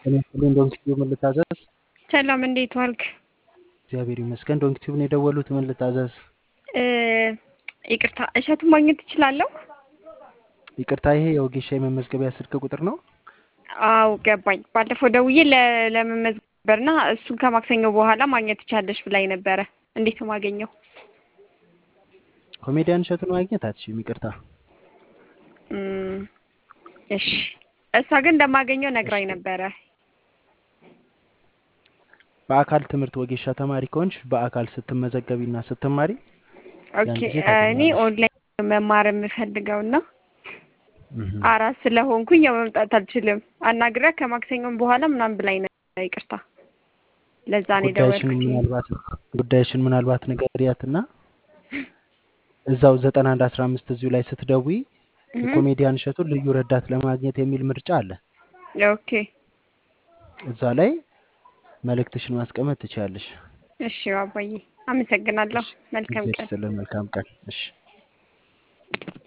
ጤና ይስጥልኝ ዶንኪቲዩብ ምን ልታዘዝ? ሰላም እንዴት ዋልክ? እግዚአብሔር ይመስገን። ዶንኪቲዩብ ነው የደወሉት። ምን ልታዘዝ? እ ይቅርታ እሸቱን ማግኘት እችላለሁ? ይቅርታ፣ ይሄ የወጌሻ የመመዝገቢያ ስልክ ቁጥር ነው። አው ገባኝ። ባለፈው ደውዬ ለ- ለመመዝገብ ነበርና እሱን ከማክሰኞ በኋላ ማግኘት ትቻለሽ ብላኝ ነበረ። እንዴት ነው ማገኘው? ኮሜዲያን እሸቱን ማግኘት አትችይም። ይቅርታ። እም፣ እሺ እሷ ግን እንደማገኘው ነግራኝ ነበረ። በአካል ትምህርት ወጌሻ ተማሪ ከሆንሽ በአካል ስትመዘገቢና ስትማሪ ያን ኦኬ ጊዜ እኔ ታገኛለሽ። ኦንላይን መማር የምፈልገውና እህ። አራት ስለሆንኩኝ ያው መምጣት አልችልም። አናግሪያ ከማክሰኞም በኋላ ምናምን ብላኝ ነበር። ይቅርታ ለዛ ነው ጉዳይሽን የደወልኩት። ምናልባት ጉዳይሽን ምናልባት ንገሪያትና እዛው ዘጠና አንድ አስራ አምስት እዚሁ ላይ ስትደውይ እህ፣ የኮሜዲያን እሸቱን ልዩ ረዳት ለማግኘት የሚል ምርጫ አለ። ኦኬ እዛ ላይ መልእክትሽን ማስቀመጥ ትችያለሽ። እሺ አባዬ አመሰግናለሁ። እሺ፣ መልካም እግዚአብሔር ቀን። ይስጥልን። መልካም ቀን። እሺ